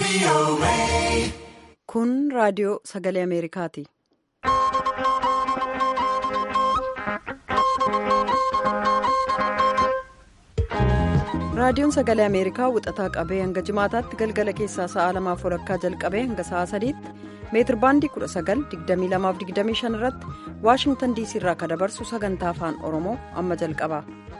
Kun raadiyoo sagalee Ameerikaati. Raadiyoon sagalee Ameerikaa wixataa qabee hanga jimaataatti galgala keessaa sa'a lamaaf walakkaa jalqabee hanga sa'a sadiitti meetir baandii 19,2225 irratti Waashingtan diisii irraa kan dabarsu sagantaa afaan Oromoo amma jalqaba.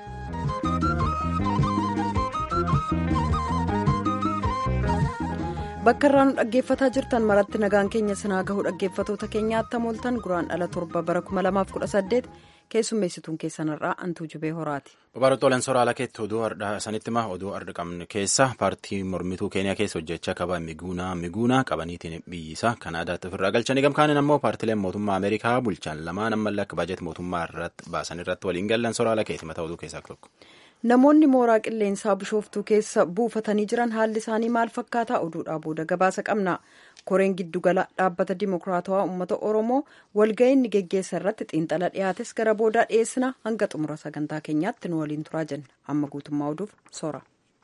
Bakka irraa nu dhaggeeffataa jirtan maratti nagaan keenya sinaa gahu dhaggeeffatoota keenyaatti mooltan guraan dhala torba bara 2018 keessummeessituun keessanirraa antuu jubee horaati. Babarootooleen soraala keetti oduu har'aa sanitti maa oduu har'a qabne keessa paartii mormituu keeniyaa keessa hojjechaa qaba miguunaa miguunaa qabaniitiin biyyisaa kanaadaatti ofirraa galchanii gamkaaniin ammoo paartileen mootummaa ameerikaa bulchan lamaan ammallee akka baajet mootummaa irratti baasan irratti waliin gallan soraala keetti mataa oduu keessaa tokko. Namoonni mooraa qilleensaa bishooftuu keessa buufatanii jiran haalli isaanii maal fakkaataa oduudhaa booda gabaasa qabna. Koreen giddugala dhaabbata dimokiraatawaa uummata Oromoo walga'ii inni geggeessa irratti xiinxala dhiyaates gara boodaa dhiyeessina hanga xumura sagantaa keenyaatti nu waliin turaa jenna. Amma guutummaa oduuf soora.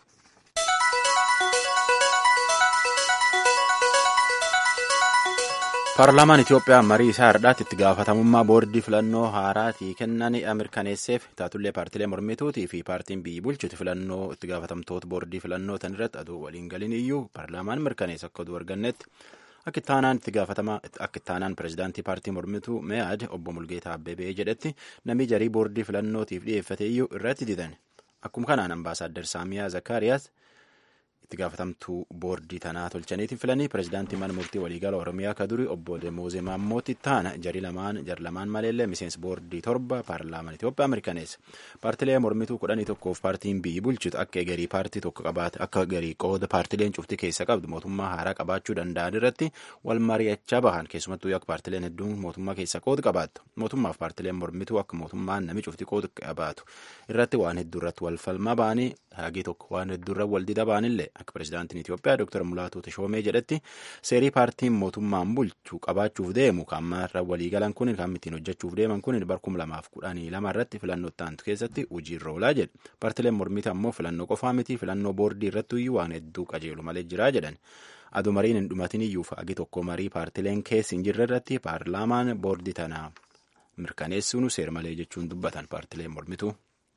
paarlaamaan itiyoophiyaa marii isaa hardhaatti itti gaafatamummaa boordii filannoo haaraatii kennan mirkaneesseef taatullee paartilee mormituutii fi paartiin biyyi bulchuti filannoo itti gaafatamtoota boordii filannoo tan irratti aduu waliin galin iyyuu paarlaamaan mirkaneessa akka oduu argannetti akka ittaanaan itti gaafatamaa akka ittaanaan pirezidaantii paartii mormituu me'aad obbo Mulgeetaa Abbebee jedhetti namni jarii boordii filannootiif dhiyeeffate iyyuu irratti didan akkuma kanaan ambaasaaddar Saamiyaa Zakkaariyaas. itti gaafatamtuu boordii tanaa tolchaniitiin filanii pirezidaantii mana murtii waliigala oromiyaa ka duri obbo Demoozee Maammooti taana jari lamaan jar lamaan maleellee miseensi boordii torba paarlaamaan Itoophiyaa mirkaneessa paartilee mormituu kudhanii tokkoof paartiin biyyi bulchitu akka egerii paartii tokko qabaate akka egerii qooda paartileen cufti keessa qabdu mootummaa haaraa qabaachuu danda'an irratti wal mari'achaa bahan keessumattuu akka paartileen hedduun mootummaa keessa qooda qabaattu mootummaaf paartileen mormituu akka mootummaan nami cufti qooda qabaatu irratti waan hedduu irratti wal falmaa ba'anii hagii tokko waan hedduurra wal dida ba'anillee akka pirezidaantiin Itoophiyaa Dr. Mulaatuu Tashoomee jedhetti seerii paartiin mootummaan bulchu qabaachuuf deemu kan ammaarra waliigalan kun kan ittiin hojjechuuf deeman kun barkum lamaaf kudhanii lama irratti filannoo taantu keessatti hojiirra oolaa jedhe paartileen mormiti ammoo filannoo qofaa miti filannoo boordii irratti iyyuu waan hedduu qajeelu malee jiraa jedhan aduu mariin hin dhumatin iyyuu agi tokko marii paartileen keessi hin jirre irratti paarlaamaan boordii tanaa mirkaneessuun seer malee jechuun dubbatan paartileen mormituu.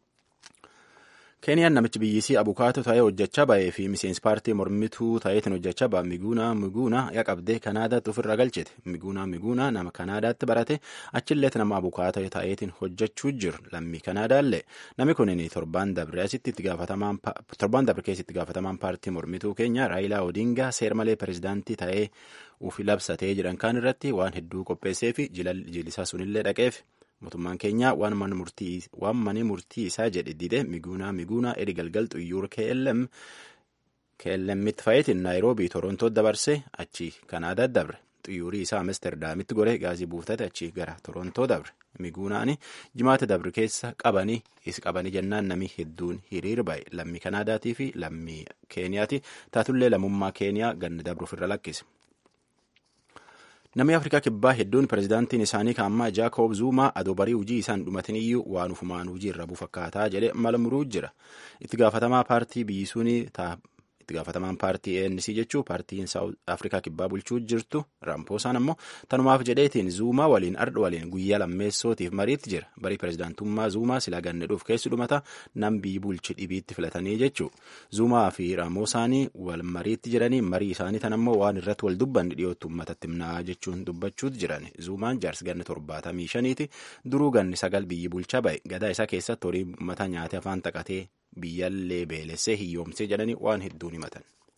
keeniyaan namichi biyyisii abukaato ta'ee hojjechaa ba'ee fi miseensi paartii mormituu ta'eetiin hojjechaa ba'a miguunaa miguunaa yaa qabdee kanaadaatti ofirra galchite miguunaa miguunaa nama kanaadaatti barate achilleetti nama abukaato ta'eetiin hojjechuu jiru lammii kanaadaallee namni kunin torbaan dabre asitti itti gaafatamaan torbaan dabre keessa itti gaafatamaan paartii mormituu keenya raayilaa odingaa seer malee pirezidaantii ta'ee ufi labsatee jedhan kaan irratti waan hedduu qopheessee fi jilisaa sunillee dhaqeef. mootummaan keenya waan mani murtii isaa jedhe dide miguunaa miguunaa edi galgal xuyyuura klm klmitti fa'iitiin naayiroobii torontoo dabarse achi kanaadaa dabre xuyyuurii isaa amsterdaamitti gore gaazii buuftate achi gara torontoo dabre miguunaani jimaata dabre keessa qabanii is qabanii jennaan namni hedduun hiriir ba'e lammii kanaadaatii fi lammii keeniyaati taatullee lammummaa keeniyaa ganna dabru ofirra lakkise. namni afrikaa kibbaa hedduun pirezidaantiin isaanii kan ammaa jaakob zuumaa adoo barii hujii isaan dhumatin iyyuu waan ufumaan hujii irra bu'u fakkaataa jedhe malmuruu jira itti gaafatamaa paartii biyyisuun itti gaafatamaan paartii ANC jechuu paartiin afrikaa kibbaa bulchuu jirtu rampoosaan ammoo tanumaaf jedheetiin zuumaa waliin ardha waliin guyyaa lammeessootiif mariitti jira barii pirezidaantummaa zuumaa silaa ganneedhuuf keessi dhumata nam biyyi bulchi dhibiitti filatanii jechuu zuumaa fi ramoosaanii wal mariitti jiranii marii isaanii tan ammoo waan irratti wal dubbanni dhiyootti uummatatti himnaa jechuun dubbachuutti jiran zuumaan jaarsi ganni torbaatamii shaniiti duruu ganni sagal biyyi bulchaa ba'e gadaa isaa keessatti horii uummata nyaatee afaan taqatee biyyallee beelessee hiyyoomsee jedhanii waan hedduun himatan.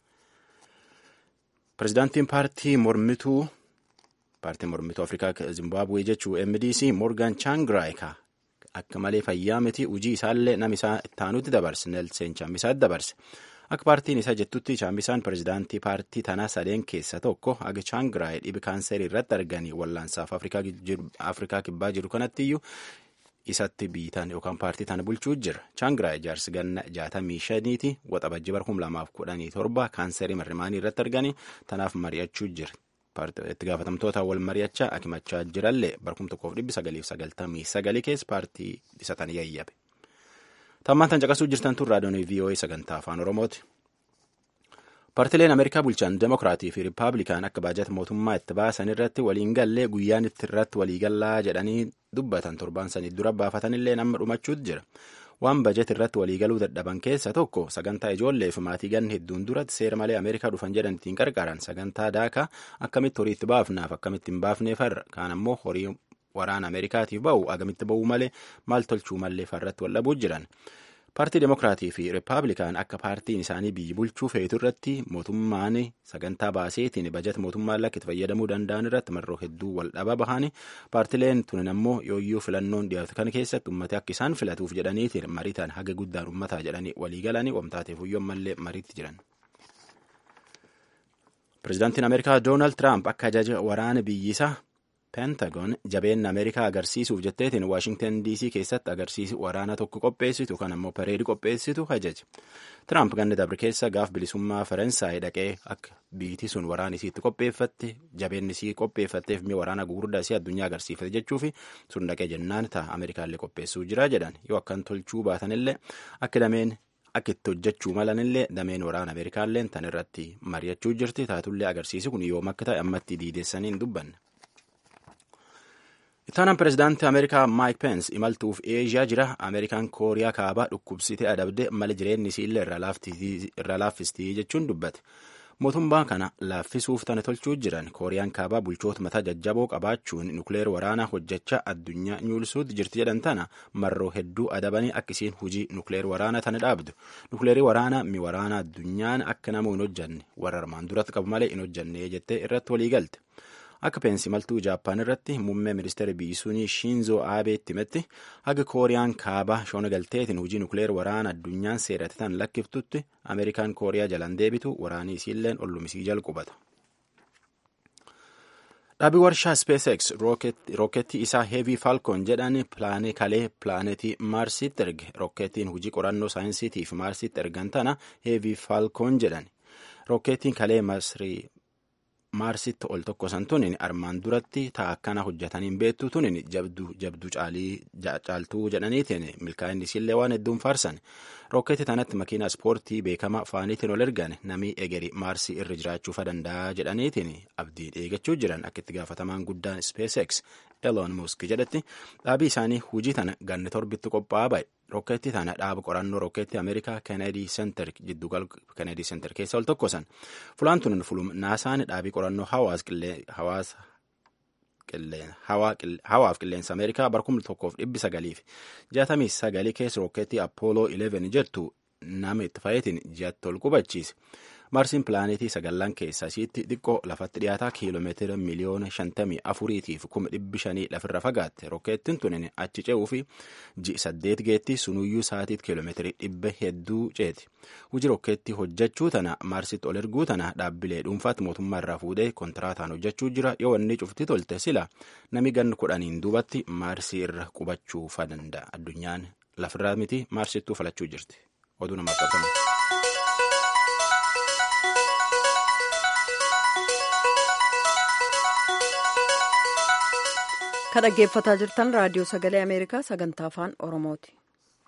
Pirezidaantiin paartii mormituu paartii mormituu Afrikaa Zimbaabuwee jechuu MDC Morgan Changraika akka malee fayyaa miti hujii isaallee nama isaa ittaanutti dabarse Nelsen Chambisaatti dabarse. Akka paartiin isaa jettutti Chambisaan pirezidaantii paartii tanaa sadeen keessa tokko haga Changraay dhibi kaanserii irratti arganii wallaansaaf Afrikaa kibbaa jiru kanatti iyyuu isatti biitan yookaan paartii tana bulchuu jira chaangraay jaarsi ganna jaatamii shaniiti waxabajji bara kum lamaaf kudhanii torba kaanserii marrimaanii irratti arganii tanaaf mari'achuu jira itti gaafatamtoota wal mari'achaa akimachaa jirallee bara kum tokkoof dhibbi sagaliif sagaltamii sagalii keessa paartii isa tan yayyabe. Tammaan tan caqasuu jirtan tun raadiyoon VOA sagantaa afaan Oromooti. Paartileen Ameerikaa bulchan Demokiraatii fi Rippaabilikaan akka baajata mootummaa itti baasan irratti waliin gallee guyyaan itti irratti waliigallaa jedhanii dubbatan torban sanii dura baafatanillee amma dhumachuutu jira. Waan bajet irratti waliigaluu dadhaban keessa tokko sagantaa ijoollee fi maatii ganna hedduun duratti seera malee Ameerikaa dhufan jedhan ittiin qarqaran sagantaa daakaa akkamitti horii itti baafnaaf akkamitti hin baafneef har'a kaan ammoo horii waraana Ameerikaatiif ba'u agamitti ba'uu malee maal tolchuu malee farratti wal dhabuu jiran. Paartii Demokiraatii fi Rippaabilikaan akka paartiin isaanii biyyi bulchuu feetu irratti mootummaan sagantaa baaseetiin bajata mootummaa lakka itti fayyadamuu danda'an irratti marroo hedduu wal dhaba bahanii paartileen tunin ammoo yooyyuu filannoon dhiyaatu kana keessatti uummata akka isaan filatuuf jedhaniitiin mariitaan haga guddaan uummataa jedhanii walii galanii oomtaateef huyyoon mallee mariitti jiran. Pireezidaantiin Ameerikaa Doonaald Tiraamp akka ajaja waraana biyyisaa pentagon jabeenya ameerikaa agarsiisuuf jetteetiin waashingtan dc keessatti agarsiisi waraana tokko qopheessitu kan ammoo pareedii qopheessitu ajaje tiraamp ganna dabre keessa gaaf bilisummaa faransaay dhaqee akka biitii sun waraana isiitti qopheeffatte jabeenni isii qopheeffatteef mi'a waraana gugurdaa isii addunyaa agarsiifate jechuufi sun dhaqee jennaan ta'a ameerikaallee qopheessuu jira jedhan yoo akkan tolchuu baatanillee akka dameen akka itti hojjechuu malanillee dameen waraana ameerikaalleen tan irratti mari'achuu jirti taatullee agarsiisi kun yoom akka ta'e ammatti diideessanii hin dubbanne. Ittaanaan pireezidaantii Ameerikaa Maayik Peens imaltuuf Eeshiyaa jira. Ameerikaan Kooriyaa kaabaa dhukkubsitee adabde mala jireenyi isiillee irra laaffistii jechuun dubbate. Mootummaa kana laaffisuuf tana tolchuu jiran Kooriyaan kaabaa bulchoota mataa jajjaboo qabaachuun nukleer waraanaa hojjechaa addunyaa nyulsuutti jirti jedhan tana marroo hedduu adabanii akka isiin hujii nukleer waraanaa tana dhaabdu. Nukleerii waraanaa mi waraanaa addunyaan akka nama hin hojjanne warra armaan duratti qabu malee hin hojjanne jettee irratti walii galte. Akka peensi maltuu Jaappaan irratti muummee ministeera biyyisuunii Shinzo Aabeetti himetti haga Kooriyaan kaabaa shoona galteetiin hojii nukleer waraana addunyaan seerate tan lakkiftutti Ameerikaan Kooriyaa jalaan deebitu waraanii isiilleen ollumisii jalqubata. Dhaabii warshaa SpaceX rooketii isaa Heavy Falcon jedhan pilaanee kalee pilaanetii Maarsitti erge rooketiin hojii qorannoo saayinsiitiif Maarsitti ergan tana Heavy Falcon jedhan rooketiin kalee Masrii. maarsitti ol tokkosan tunin armaan duratti ta'a akkana hojjetaniin beektu tunin jabdu jabdu caaltuu jedhaniitiin milkaa'inni isiillee waan hedduun faarsan rooketii tanatti makiina ispoortii beekamaa faaniitiin ol ergan namii egeri maarsii irra jiraachuufa danda'a jedhaniitiin abdiin eegachuu jiran akka itti gaafatamaan guddaan SpaceX Elon Musk jedhetti dhaabii isaanii hujii tana ganni torbitti qophaa'aa ba'e rooketii tana dhaaba qorannoo rooketii Ameerikaa Kennedy Center giddugal Kennedy Center keessa ol tokkosan fulaan tunin fulum naasaan dhaabii qorannoo hawaasa hawaaf qilleensa Ameerikaa barkum tokkoof dhibbi sagaliif jaatamii sagalii keessa rooketii Apollo 11 jettu nama itti fayyadatiin ji'atti ol qubachiise. Marsiin pilaanetii sagallan keessaa isiitti xiqqoo lafatti dhiyaataa kiiloomeetira miliyoona shantamii afuriitiif kuma dhibbi shanii lafirra fagaatte rookeettiin tunin achi ce'uu fi ji'i saddeet geetti sunuyyuu sa'atiit kiiloomeetirii dhibba hedduu ceeti. Hujii rookeettii hojjechuu tana marsitti ol erguu tana dhaabbilee dhuunfaatti mootummaa irraa fuudhee kontiraataan hojjechuu jira yoo wanni cufti tolte sila nami ganni kudhaniin duubatti maarsii irra qubachuu fa danda'a addunyaan lafirraa miti maarsittuu falachuu jirti. Oduu namaaf qabatamu. Kan dhaggeeffataa jirtan raadiyoo sagalee Ameerikaa sagantaa afaan Oromooti.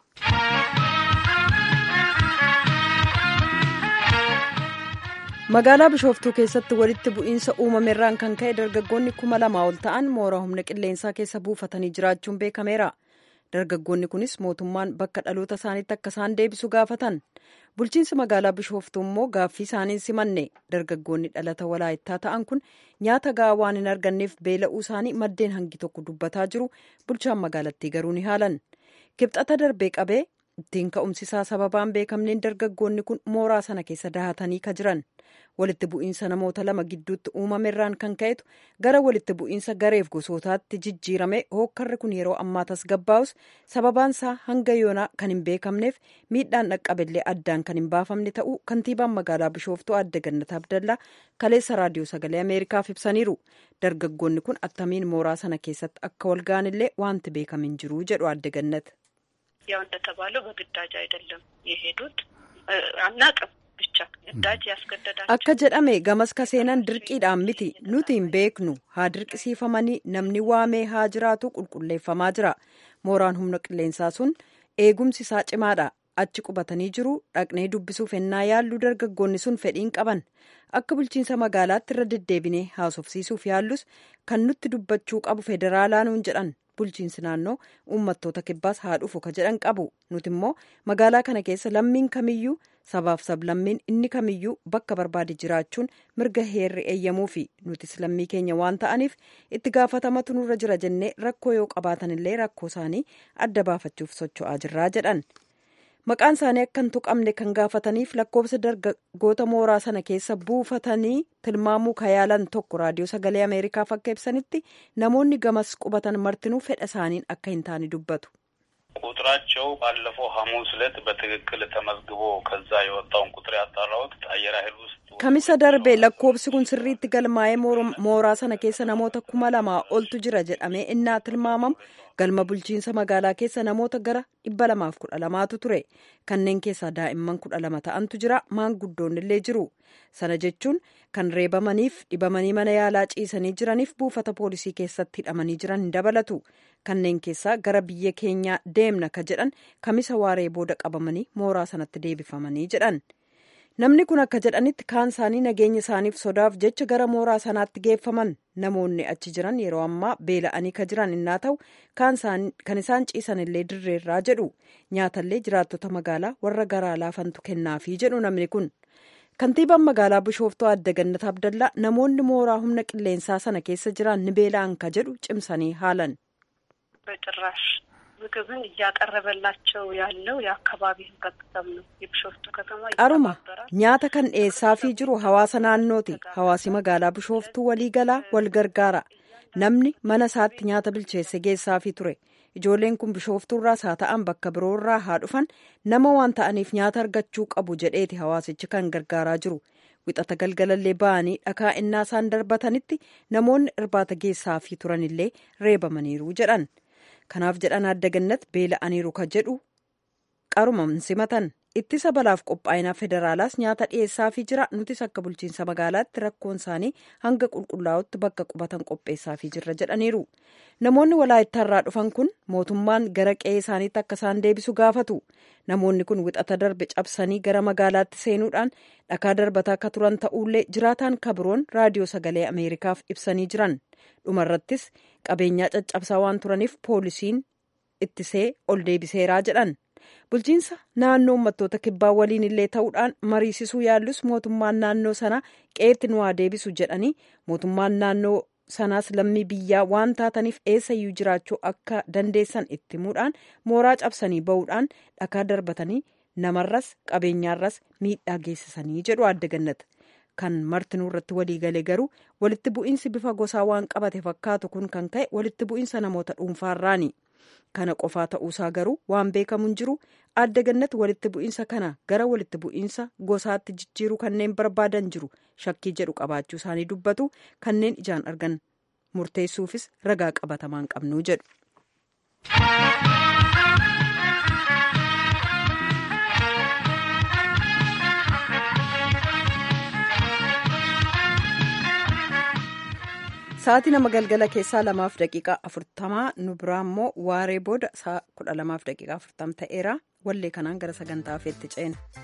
Magaalaa Bishooftuu keessatti walitti bu'iinsa uumameerraan kan ka'e dargaggoonni kuma lamaa ol ta'an mooraa humna qilleensaa keessa buufatanii jiraachuun beekameera. Dargaggoonni kunis mootummaan bakka dhaloota isaaniitti akka isaan deebisu gaafatan. Bulchiinsi magaalaa Bishooftuu immoo gaaffii isaaniin simanne. Dargaggoonni dhalata walaayittaa ta'an kun nyaata gahaa waan hin arganneef beela'uu isaanii maddeen hangi tokko dubbataa jiru. Bulchaan magaalattii garuu ni haalan. Kibxata darbee qabee ittiin ka'umsisaa sababaan beekamneen dargaggoonni kun mooraa sana keessa dahatanii ka jiran. Walitti bu'iinsa namoota lama gidduutti uumameerraan kan ka'etu gara walitti bu'iinsa gareef gosootaatti jijjiirame hookkarri kun yeroo ammaa tasgabbaa'us sababaan isaa hanga yoonaa kan hin beekamneef miidhaan dhaqqabillee addaan kan hin baafamne ta'uu kantiibaan magaalaa bishooftuu adda gannat abdallaa kaleessa raadiyoo sagalee ameerikaaf ibsaniiru dargaggoonni kun attamiin mooraa sana keessatti akka wal ga'anillee wanti beekame hin jiru jedhu adda gannat. ያው እንደተባለው በግዳጅ አይደለም የሄዱት አናቅም ብቻ ግዳጅ ያስገደዳቸው akka jedhame gamas ka seenan dirqiidhaan miti nuti hin beeknu haa dirqisiifamanii namni waamee haa jiraatu qulqulleeffamaa jira mooraan humna qilleensaa sun eegumsi isaa cimaadha achi qubatanii jiru dhaqnee dubbisuuf ennaa yaallu dargaggoonni sun fedhiin qaban akka bulchiinsa magaalaatti irra deddeebinee haasofsiisuuf yaallus kan nutti dubbachuu qabu federaalaa nuun jedhan bulchiinsi naannoo uummattoota kibbaas haa dhufu ka jedhan qabu nuti immoo magaalaa kana keessa lammiin kamiyyuu sabaaf sablammiin inni kamiyyuu bakka barbaade jiraachuun mirga heerri eeyyamuu fi nutis lammii keenya waan ta'aniif itti gaafatamatu nurra jira jennee rakkoo yoo qabaatanillee rakkoo isaanii adda baafachuuf socho'aa jirraa jedhan. maqaan isaanii akka hin tuqamne kan gaafataniif lakkoofsa dargaggoota mooraa sana keessa buufatanii tilmaamuu kayaalan tokko raadiyoo sagalee ameerikaaf akka ibsanitti namoonni gamas qubatan martinuu fedha isaaniin akka hin taane dubbatu. ቁጥራቸው ባለፈው ሐሙስ ዕለት በትክክል ተመዝግቦ ከዛ የወጣውን ቁጥር ያጣራሁት አየር ኃይል ውስጥ kamisa darbe lakkoofsi kun sirriitti galmaa'ee mooraa sana keessa namoota kuma lamaa oltu jira jedhamee innaa tilmaamamu galma bulchiinsa magaalaa keessa namoota gara dhibba lamaaf kudha lamaatu ture kanneen keessaa daa'imman kudha lama ta'antu jira maanguddoonni illee jiru sana jechuun kan reebamaniif dhibamanii mana yaalaa ciisanii jiraniif buufata poolisii keessatti hidhamanii jiran hin dabalatu kanneen keessaa gara biyya keenyaa deemna ka jedhan kamisa waaree booda qabamanii mooraa sanatti deebifamanii jedhan. namni kun akka jedhanitti kaan isaanii nageenya isaaniif sodaaf jecha gara mooraa sanaatti geeffaman namoonni achi jiran yeroo ammaa beela'anii ka jiran innaa ta'u kan isaan ciisan illee dirreerraa jedhu nyaatallee jiraattota magaalaa warra garaa laafantu kennaafii jedhu namni kun kantiibaan magaalaa bishooftuu adda gannat abdallaa namoonni mooraa humna qilleensaa sana keessa jiran ni beela'an ka jedhu cimsanii haalan. በጭራሽ ምግብን እያቀረበላቸው ያለው የአካባቢ ህብረተሰብ ነው። የቢሾፍቱ ከተማ qaruma nyaata kan dhiyeessaafii jiru hawaasa naannooti hawaasi magaalaa bishooftuu walii galaa wal gargaara namni mana isaatti nyaata bilcheesse geessaafii ture ijoolleen kun bishooftuurraas haa ta'an bakka biroorraa haa dhufan nama waan ta'aniif nyaata argachuu qabu jedheeti hawaasichi kan gargaaraa jiru wixata galgalallee ba'anii dhakaa innaa isaan darbatanitti namoonni irbaata geessaafii turanillee reebamaniiru jedhan kanaaf jedhan adda gannat beela'aniiru ka jedhu qaruma simatan ittisa balaaf qophaa'inaa federaalaas nyaata dhiyeessaafii jira nutis akka bulchiinsa magaalaatti rakkoon isaanii hanga qulqullaa'utti bakka qubatan qopheessaafii jirra jedhaniiru namoonni walaayittaarraa dhufan kun mootummaan gara qe'ee isaaniitti akka isaan deebisu gaafatu namoonni kun wixata darbe cabsanii gara magaalaatti seenuudhaan dhakaa darbataa akka turan ta'ullee jiraataan kabiroon raadiyoo sagalee ameerikaaf ibsanii jiran dhumarrattis qabeenyaa caccabsaa waan turaniif poolisiin ittisee ol deebiseeraa jedhan. bulchiinsa naannoo uummattoota kibbaa waliin illee ta'uudhaan mariisisuu yaallus mootummaan naannoo sanaa qeetti nu haa deebisu jedhanii mootummaan naannoo sanaas lammii biyyaa waan taataniif eessayyuu jiraachuu akka dandeessan itti himuudhaan mooraa cabsanii ba'uudhaan dhakaa darbatanii namarras qabeenyaarras miidhaa geessisanii jedhu adda gannata kan martinuu irratti walii galee garuu walitti bu'iinsi bifa gosaa waan qabate fakkaatu kun kan ka'e walitti bu'iinsa namoota dhuunfaarraani. kana qofaa ta'uusaa garuu waan beekamu hin jiru adda gannatti walitti bu'iinsa kana gara walitti bu'iinsa gosaatti jijjiiruu kanneen barbaadan jiru shakkii jedhu qabaachuu isaanii dubbatu kanneen ijaan argan murteessuufis ragaa qabatamaan qabnuu jedhu. Sa'aatii nama galgala keessaa lamaaf daqiiqaa afurtamaa nu biraa immoo waaree booda sa'a kudha lamaaf daqiiqaa afurtam ta'eera wallee kanaan gara sagantaa hafeetti ceena.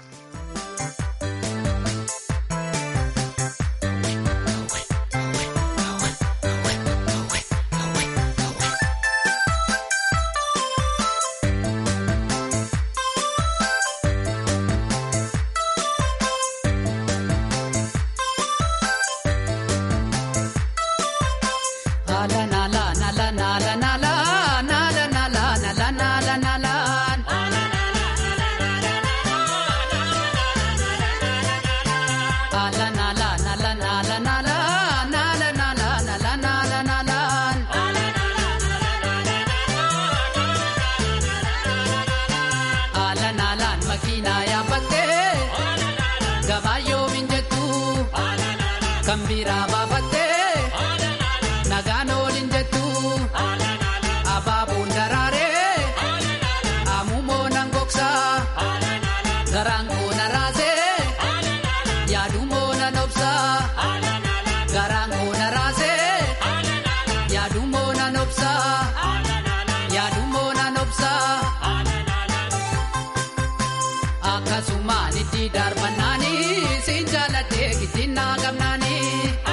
ittiin naa gamnaanii.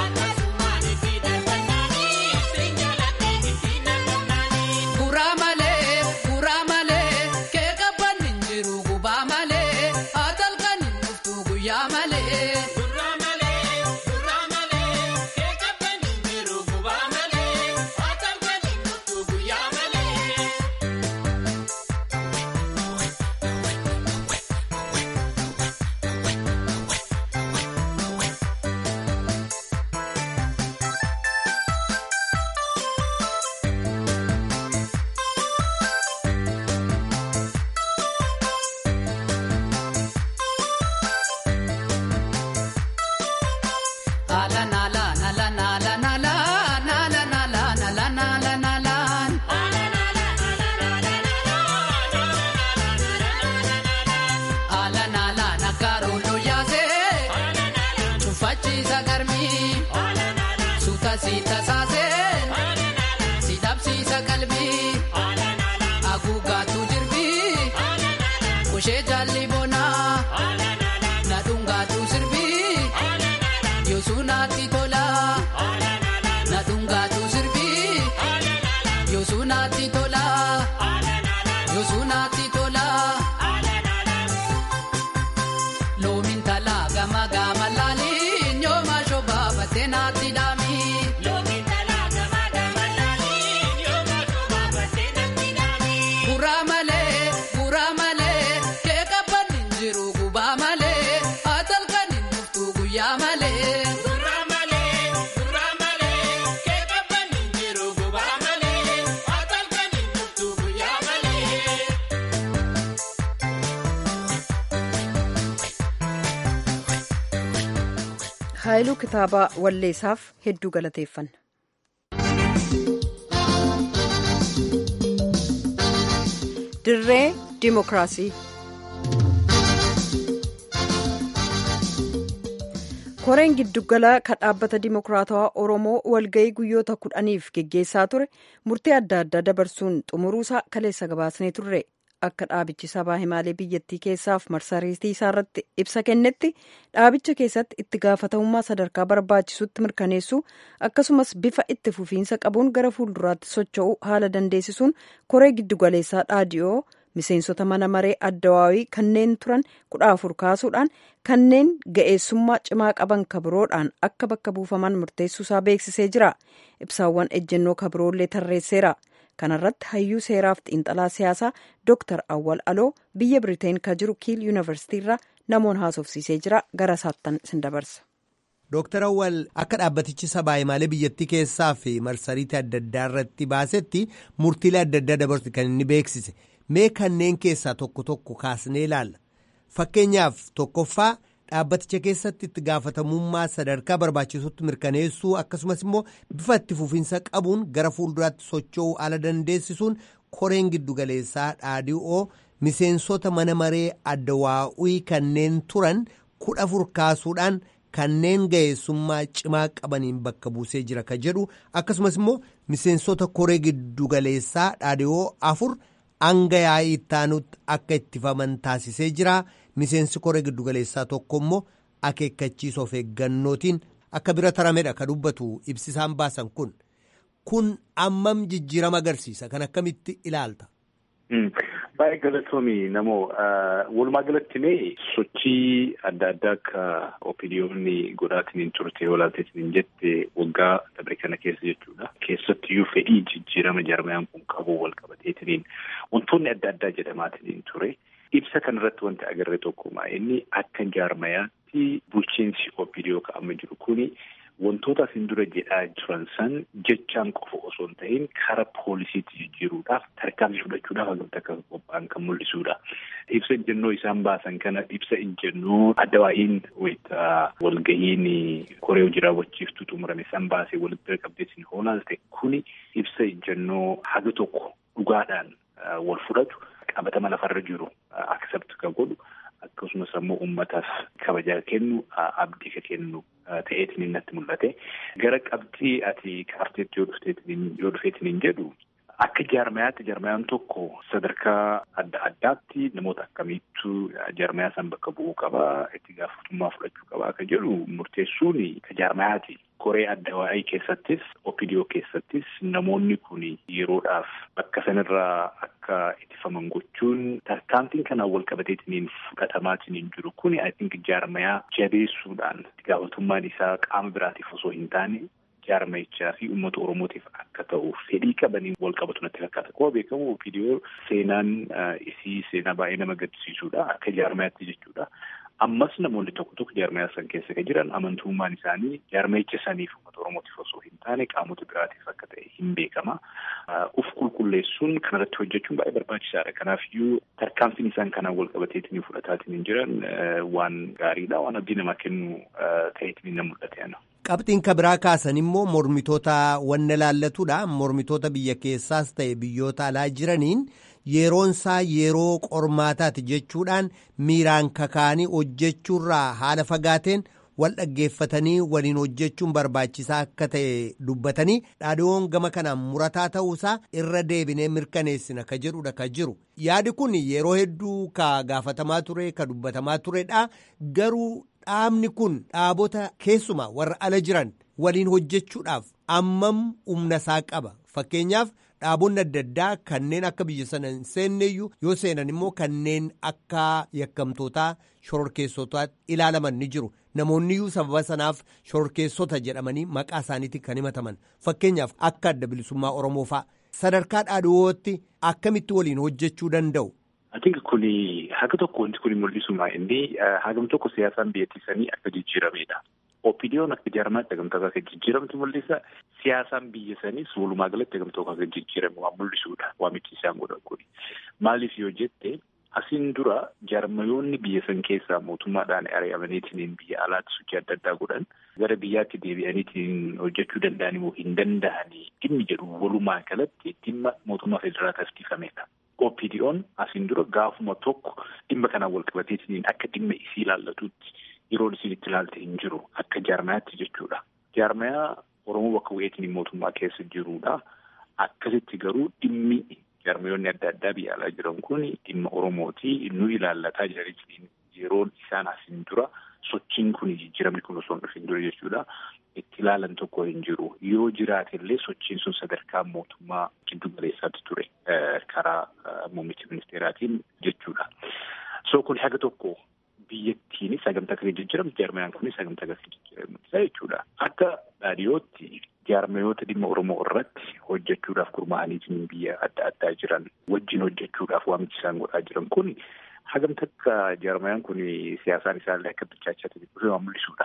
Guraa malee guraa malee kee qabban hin jiru gubaa malee atalkan hin dhuftu guyyaa malee. Ala nala nala nala nala nala nala nala nala nala. Ala nala nakarulo yaase. Chufachiisa garmii. Suuta siita saase. Sidabsiisa qalbii. Haguuggaatu jirbii. Kushee jaalli bonaa. Nadhungaatu sirbii. Yosunaatti tola. Nadhungaatu sirbii. Yosunaatti tola. Yosunaatti tola. Loomin talaa gama gama laaliin yooma shobaa battee naatti dhaami. Guraa malee guraa malee kee qabban hin jiru gubaa malee atalkan hin dhuftu guyyaa malee. haayiluu kitaaba walleessaaf hedduu galateeffanna. dirree dimokiraasii koreen giddugala kan dhaabbata dimokiraatawaa oromoo walga'ii guyyoota kudhaniif geggeessaa ture murtii adda addaa dabarsuun xumuruusaa kaleessa gabaasnee turre akka dhaabichi sabaa himaalee biyyattii keessaaf marsariitii isaarratti ibsa kennetti dhaabicha keessatti itti gaafatamummaa sadarkaa barbaachisutti mirkaneessuu akkasumas bifa itti fufiinsa qabuun gara fuulduraatti socho'uu haala dandeessisuun koree giddugaleessaa dhaadiyoo miseensota mana maree addawaawii kanneen turan kudha afur kaasuudhaan kanneen ga'eessummaa cimaa qaban kabiroodhaan akka bakka buufaman murteessuusaa beeksisee jira ibsaawwan ejjennoo kabiroollee tarreesseera. kanarratti hayyuu seeraaf xiinxalaa siyaasaa dooktar awwal aloo biyya biriteen ka jiru kiil yuunivarsiitiirraa namoon haasofsiisee jira gara saattan sin dabarsa. Dooktar Awwal akka dhaabbatichi sabaa himaalee biyyattii keessaa fi marsariitii adda addaa irratti baasetti murtiilee adda addaa dabarsu kan inni beeksise mee kanneen keessaa tokko tokko kaasnee ilaalla fakkeenyaaf tokkoffaa dhaabbaticha keessatti itti gaafatamummaa sadarkaa barbaachisutti mirkaneessuu akkasumas immoo bifa itti fufiinsa qabuun gara fuulduraatti socho'uu haala dandeessisuun koreen giddugaleessaa dhaadhii'oo miseensota mana maree addawaa'ii kanneen turan kudha afur kaasuudhaan kanneen ga'eessummaa cimaa qabaniin bakka buusee jira ka jedhu akkasumas immoo miseensota koree giddugaleessaa dhaadhii'oo afur hanga yaa'ii ittaanutti akka ittifaman taasisee jira. miseensi koree giddugaleessaa tokko immoo akeekkachiisa of eeggannootiin akka bira taramedha ka dubbatu ibsisaan baasan kun kun ammam jijjiirama agarsiisa kan akkamitti ilaalta. Baay'ee galatoomii namoo walumaa galatti mee sochii adda addaa akka opiniyoonni godhaatiin hin turte walaalteetiin hin jette waggaa dabre kana keessa jechuudha. Keessattiyyuu fedhii jijjiirama jarmayaan kun qabu wal qabateetiin wantoonni adda addaa jedhamaatiin ture. Ibsa kanarratti wanti agarre tokkuma inni akka jaarmayaatti bulchiinsi opiniyoo ka'ama jiru kuni wantoota asin dura jedhaa jiran san jechaan qofa osoo hin ta'in karaa poolisiitti jijjiiruudhaaf tarkaanfii fudhachuudhaaf akkamitti akka qophaa'an kan mul'isudha. Ibsa ejjennoo isaan baasan kana ibsa ejjennoo addawaa'iin wayita walgahiin koree hojii raawwachiiftuu xumurame san baasee walitti bira qabdeetiin hoolaalte kuni ibsa ejjennoo haga tokko dhugaadhaan wal fudhatu. qabatama lafarra jiru accept ka godhu akkasumas ammoo uummataaf kabajaa kennu abdii ka kennu ta'eetiin natti mul'ate gara qabxii ati kaarteetti yoo dhufteetiin yoo dhufeetiin hin jedhu Akka jaarmayaatti jaarmayaan tokko sadarkaa adda addaatti namoota akkamiittu jaarmayaa san bakka bu'uu qabaa itti gaafatamummaa fudhachuu qabaa akka jedhu murteessuun ka jaarmayaati. Koree adda waa'ee keessattis opidiyoo keessattis namoonni kun yeroodhaaf bakka sanirraa akka ittifaman gochuun tarkaanfiin kanaan wal qabateetiniin fudhatamaatiin jiru kun I think jaarmayaa jabeessuudhaan itti gaafatamummaan isaa qaama biraatiif osoo hin taane jaarmayichaa fi uummata oromootiif akka ta'u fedhii qabaniin wal qabatu natti fakkaata. Akkuma beekamu opidiyoo seenaan isii seenaa baay'ee nama gaddisiisudha akka jaarmayaatti jechuudha. Ammas namoonni tokko tokko jaarmayaa san keessa kan jiran amantummaan isaanii jaarmayicha saniif uummata oromootiif osoo hin taane qaamota biraatiif akka ta'e hin beekama. Uf qulqulleessuun kanarratti hojjechuun baay'ee barbaachisaadha. Kanaafiyyuu tarkaanfiin isaan kanaan wal qabateetiin fudhataatiin hin jiran waan gaariidha. Waan abdii namaa kennu ta'eetiin na mul'ate. Qabxiin kabiraa kaasan immoo mormitoota wanna laallatudha. Mormitoota biyya keessaas ta'e biyyoota alaa jiraniin yeroonsaa yeroo qormaataati jechuudhaan miiraan kakaanii hojjechuurraa haala fagaateen wal dhaggeeffatanii waliin hojjechuun barbaachisaa akka ta'e dubbatanii dhaadhiyoon gama kanaan murataa ta'uusaa irra deebinee mirkaneessina ka jedhudha ka jiru. Yaadi kun yeroo hedduu ka gaafatamaa ture ka dubbatamaa turedha garuu. Dhaabni kun dhaabota keessumaa warra ala jiran waliin hojjechuudhaaf ammam humna isaa qaba. Fakkeenyaaf dhaabonni adda addaa kanneen akka biyya sana hin seenneyyuu yoo seenan immoo kanneen akka yakkamtootaa shororkeessotaatti ilaalaman ni jiru. Namoonniyyuu sababa sanaaf shororkeessota jedhamanii maqaa isaaniitiin kan himataman. Fakkeenyaaf akka adda bilisummaa Oromoo fa'a. Sadarkaa dhaadhiyootti akkamitti waliin hojjechuu danda'u? Ati kuni haga tokko wanti kuni mul'isuma inni hagam tokko siyaasaan biyyattiisanii akka jijjiiramedha. Opidiyoon akka jaarmaatti hagamtoo akka jijjiiramtu mul'isa. Siyaasaan biyya saniis walumaa galatti hagamtoo akka jijjiiramu waan mul'isudha. Waamichi isaan godhan kuni. Maaliif yoo jette asiin dura jaarmayoonni biyya san keessaa mootummaadhaan ari'amaniitiin biyya alaatti sochii adda addaa godhan gara biyyaatti deebi'aniitiin hojjechuu danda'an immoo hin danda'anii dhimmi jedhu walumaa galatti dhimma mootummaa federaalaa taasifamedha. OPDO'n asiin dura gaafuma tokko dhimma kanaan wal qabateetiin akka dhimma isii ilaallatutti yeroon isiin itti ilaalte hin jiru akka jaarmayaatti jechuudha. Jaarmayaa Oromoo bakka bu'eetiin mootummaa keessa jirudha. Akkasitti garuu dhimmi jaarmayoonni adda addaa biyya alaa jiran kun dhimma Oromooti nu ilaallataa jiraniitiin yeroon isaan asiin dura sochiin kun jijjiiramni kun osoo hin dhufin dura jechuudha. Itti ilaalan tokko hin jiru. Yoo jiraate illee sochiin sun sadarkaa mootummaa giddu galeessaatti ture karaa muummicha ministeeraatiin jechuudha. So kun haga tokko biyyattiinis sagantaa akka jijjiiramu jaarmayaan kunis sagantaa akka jijjiiramu jechuudha. Akka dhaadhiyootti jaarmayoota dhimma Oromoo irratti hojjechuudhaaf gurmaa'aniitiin biyya adda addaa jiran wajjin hojjechuudhaaf waamichi isaan godhaa jiran kun hagam takka jaarmayaan kun siyaasaan isaallee akka bilchaachaa ta'e waan mul'isudha.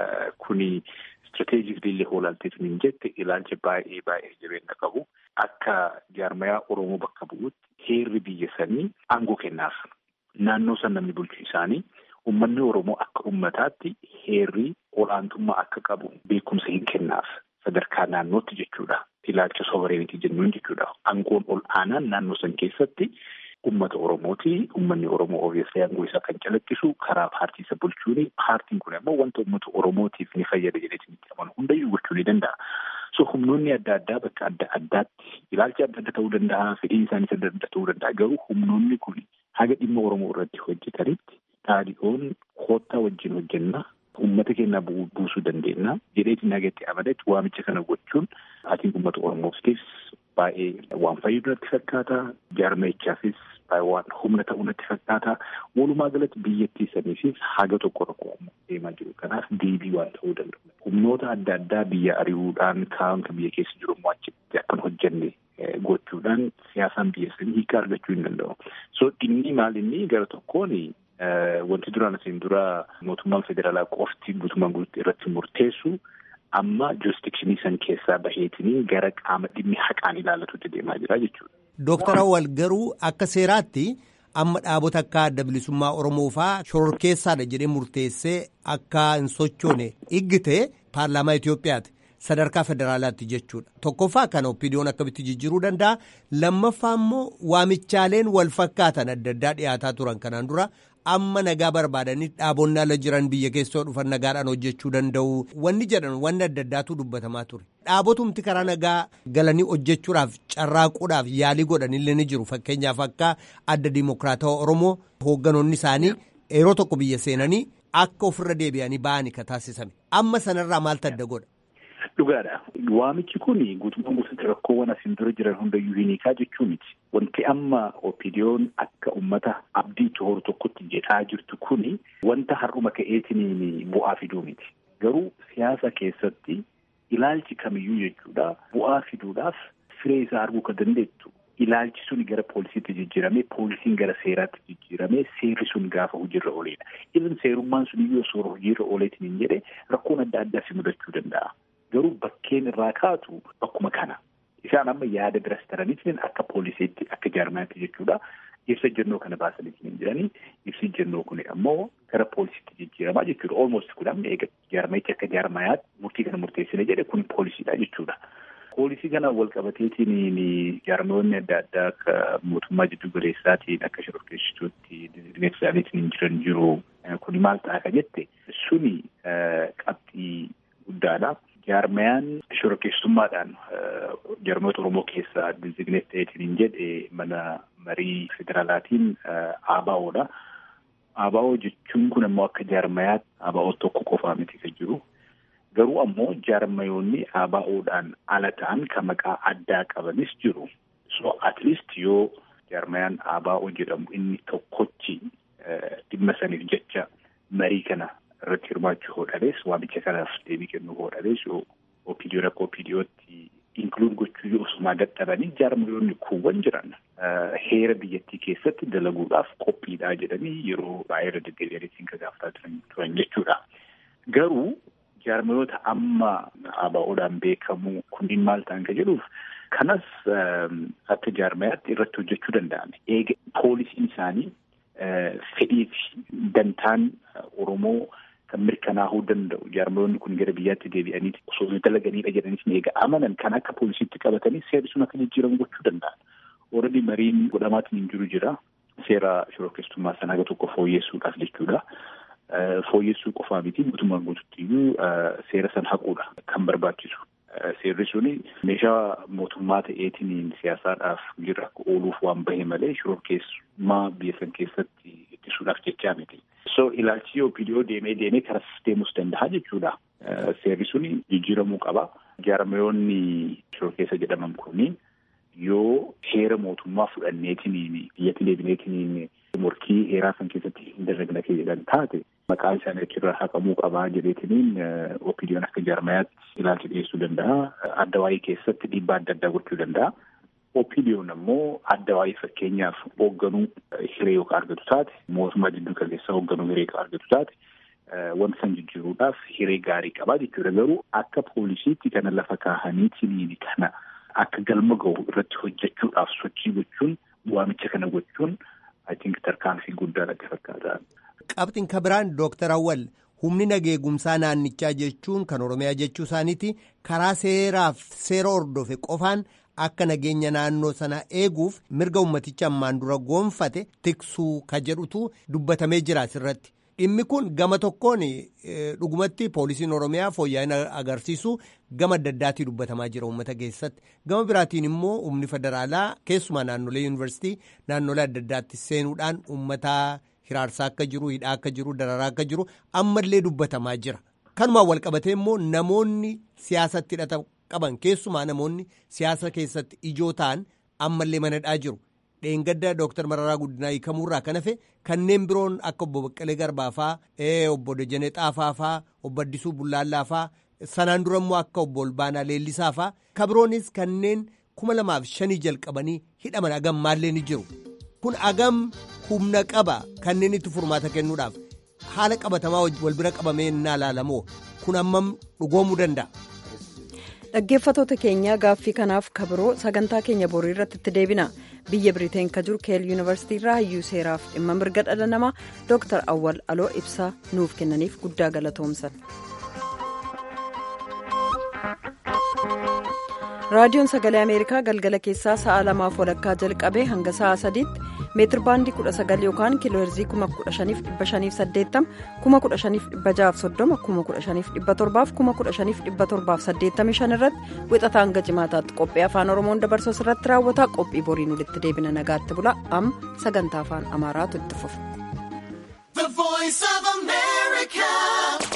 Kuni istirateejikli illee hoolalteetiin hin jette ilaalcha baay'ee baay'ee jabeenya qabu akka jaarmayaa Oromoo bakka bu'utti heerri biyya sanii aangoo kennaaf. Naannoo san namni bulchu isaanii uummanni Oromoo akka uummataatti heerri olaantummaa akka qabu beekumsa hin kennaaf sadarkaa naannootti jechuudha. Ilaalcha sovereenitii jennuun jechuudha. Aangoon ol aanaan naannoo san keessatti uummata Oromooti. Uummanni Oromoo obviously aangoo isaa kan calaqqisu karaa paartii isa bulchuuni. Paartiin kun immoo wanta uummata Oromootiif ni fayyada jedheetiin itti amanu hundayyuu gochuu ni danda'a. So humnoonni adda addaa bakka adda addaatti ilaalcha adda adda ta'uu danda'a, fedhiin isaaniis adda adda ta'uu danda'a. Garuu humnoonni kun haga dhimma Oromoo irratti hojjetanitti dhaadhiyoon koottaa wajjin hojjenna. Uummata keenya buusuu dandeenya. Jedheetiin nagatti amadetti waamicha kana gochuun ati uummata Oromootiifis baay'ee waan fayyadu natti fakkaata. Jaarmayichaafis waan humna ta'uu natti fakkaata. Walumaa galatti biyyattii saniifis haga tokko rakkoo deemaa jiru. Kanaaf deebii waan ta'uu danda'u. Humnoota adda addaa biyya ari'uudhaan kaan kan biyya keessa jiru immoo achitti akkan hojjenne gochuudhaan siyaasaan biyya sanii hiika argachuu hin danda'u. So inni maal inni gara tokkoon wanti duraan asiin dura mootummaan federaalaa qofti guutummaan guututti irratti murteessu amma jurisdikshinii san keessaa baheetiniin gara qaama dhimmi haqaan ilaallatutti deemaa jira jechuudha. Dooktar Awwal garuu akka seeraatti amma dhaabota akka adda bilisummaa Oromoo fa'aa shororkeessaadha jedhee murteessee akka hin sochoone iggite paarlaamaa Itoophiyaati. Sadarkaa federaalaatti jechuudha. Tokkoffaa kana oppiidiyoon akkamitti jijjiiruu danda'a. Lammaffaa immoo waamichaaleen wal fakkaatan adda addaa dhiyaataa turan kanaan dura amma nagaa barbaadanii dhaabonni ala jiran biyya keessoo dhufan nagaadhaan hojjechuu danda'u wanni jedhan wanni adda addaatu dubbatamaa ture. Dhaabotumti karaa nagaa galanii hojjechuudhaaf carraaquudhaaf yaalii godhanillee ni jiru fakkeenyaaf akka adda dimokiraatawaa Oromoo hoogganoonni isaanii yeroo tokko biyya seenanii akka ofirra deebi'anii ba'anii ka taasisame amma sanarraa maaltu adda godha. Dhugaadha. Waamichi kun guutummaa guutuutti rakkoowwan asiin dura jiran hundayyuu hiikaa jechuu miti. Wanti amma opiidiyoon akka uummata abdii horu tokkotti jedhaa jirtu kun wanta har'uma ka'eetiin bu'aa fiduu miti. Garuu siyaasa keessatti ilaalchi kamiyyuu jechuudha bu'aa fiduudhaaf firee isaa arguu kan dandeettu ilaalchi sun gara poolisiitti jijjiiramee poolisiin gara seeraatti jijjiiramee seerri sun gaafa hojiirra ooledha. Ibn seerummaan sun iyyuu osoo hojiirra ooleetiin hin jedhe rakkoon adda addaa si mudachuu danda'a. Garuu bakkeen irraa kaatu bakkuma kana. Isaan amma yaada biras taraniitiin akka poolisiitti akka jaarmaatti jechuudha. Ibsa jennoo kana baasaniitiin hin jiranii. Ibsi jennoo kun ammoo gara poolisiitti jijjiiramaa jechuudha. Olmost kun amma eega jaarmayitti akka jaarmayaatti murtii kana murteessine jedhe kun poolisiidha jechuudha. Poolisii kana wal qabateetiin jaarmayoonni adda addaa akka mootummaa jiddu galeessaatiin akka shororkeessituutti dinagdeesaatiin hin jiran jiru. Kuni maal ta'a ka jette suni qabxii guddaadha. Jaarmayaan shororkeessummaadhaan jaarmayoota Oromoo keessaa dizigineet ta'eetiin hin jedhe mana marii federaalaatiin ABO'dha. ABO jechuun kun ammoo akka jaarmayaatti ABO tokko qofaa miti kan jiru. Garuu ammoo jaarmayoonni ABO'dhaan ala ta'an kan maqaa addaa qabanis jiru. So at least yoo jaarmayaan ABO jedhamu inni tokkochi dhimma saniif jecha marii kana irratti hirmaachuu hodhalees waamicha kanaaf deebii kennuu hodhalees yoo opiidiyoo akka opiidiyootti inkluud gochuu yoo osumaa dadhabanii jaarmayoonni kuuwwan jiran heera biyyattii keessatti dalaguudhaaf qophiidhaa jedhanii yeroo baay'ee irra deddeebi'aniitiin kan gaafataa turan jechuudha. Garuu jaarmayoota amma ABO'dhaan beekamu kunniin maal ta'an ka jedhuuf kanas akka jaarmayaatti irratti hojjechuu danda'ame. Eega poolisiin isaanii fedhii fi dantaan Oromoo kan mirkanaa'uu danda'u jaarmayoonni kun gara biyyaatti deebi'anii osoo dalaganiidha jedhaniis eega amanan kan akka poolisiitti qabatanii seerri sun akka jijjiiramu gochuu danda'an. Ooredii mariin godhamaatiin hin jiru jira. Seera shororkeessummaa sana haga tokko fooyyessuudhaaf jechuudha. Fooyyessuu qofaa miti guutummaan guututti iyyuu seera san haquudha kan barbaachisu. Seerri suni meeshaa mootummaa ta'eetiin siyaasaadhaaf jirra akka ooluuf waan bahe malee shororkeessummaa biyya san keessatti ittisuudhaaf jechaa miti. So ilaalchi opiidiyoo deemee deemee karas deemus danda'a jechuudha. Seerri suni jijjiiramuu qaba. Jaarmayoonni shororkeessa jedhaman kunniin yoo heera mootummaa fudhanneetiin biyyatti deebineetiin morkii heeraa san keessatti hin dalagna jedhan taate maqaa isaanii achirraa haqamuu qabaa jedheetiniin opiidiyoon akka jaarmayaatti ilaalcha dhiyeessuu danda'a. Adda waa'ee keessatti dhiibbaa adda addaa gochuu danda'a. Opiidiyoon ammoo adda waa'ee fakkeenyaaf hoogganuu hiree yookaan argatu taate mootummaa jidduu galeessaa hoogganuu hiree argatu taate wanta san jijjiiruudhaaf hiree gaarii qabaa jechuudha. Garuu akka poolisiitti kana lafa kaahaniitiin kana akka galma gahu irratti hojjechuudhaaf sochii gochuun waamicha kana gochuun I think tarkaanfii guddaa natti fakkaata. Qabxiin kan biraan Dooktar Awwal humni nageegumsaa naannichaa jechuun kan Oromiyaa jechuu isaaniiti karaa seeraaf seera hordofe qofaan akka nageenya naannoo sana eeguuf mirga ummaticha ammaan dura goonfate tiksuu ka jedhutu dubbatamee jira asirratti. Dhimmi kun gama tokkoon dhugumatti poolisiin Oromiyaa fooyya'ina agarsiisu gama adda addaatii dubbatamaa jira uummata keessatti. Gama biraatiin immoo humni federaalaa keessumaa naannolee yuunivarsiitii naannolee adda addaatti seenuudhaan uummata hiraarsaa akka jiru, hidhaa akka jiru, dararaa akka jiru ammallee dubbatamaa jira. Kanumaan wal qabatee immoo namoonni siyaasatti hidhata qaban keessumaa namoonni siyaasa keessatti ijoo ta'an ammallee manadhaa jiru. Dheengadda Dooktar Mararaa Guddinaa hiikamuurraa kan hafe kanneen biroon akka obbo Baqqalee Garbaa faa, obbo Dejenee Xaafaa faa, obbo Addisuu Bullaallaa faa, sanaan dura immoo akka obbo Olbaanaa Leellisaa faa, kabiroonis kanneen kuma lamaaf shanii jalqabanii hidhaman agam maallee ni jiru. Kun agam humna qaba kanneen itti furmaata kennuudhaaf haala qabatamaa wal bira qabamee innaa ilaalamoo kun ammam dhugoomuu danda'a. dhaggeeffatoota keenya gaaffii kanaaf kabiroo sagantaa keenya borii irratti itti deebina biyya biriteen ka jiru keel yuunivarsiitii irraa hayyuu seeraaf dhimma mirga dhala namaa dooktar awwal aloo ibsaa nuuf kennaniif guddaa galatoomsan. raadiyoon sagalee ameerikaa galgala keessaa sa'a lamaaf walakkaa jalqabee hanga sa'a sadiitti meetir baandii 19 yookaan kiilooherzii 15580 15630 15517 irratti wixataa hanga jimaataatti qophii afaan oromoon dabarsuu irratti raawwata qophii boriin walitti deebina nagaatti bula amma sagantaa afaan amaaraatu itti fufa.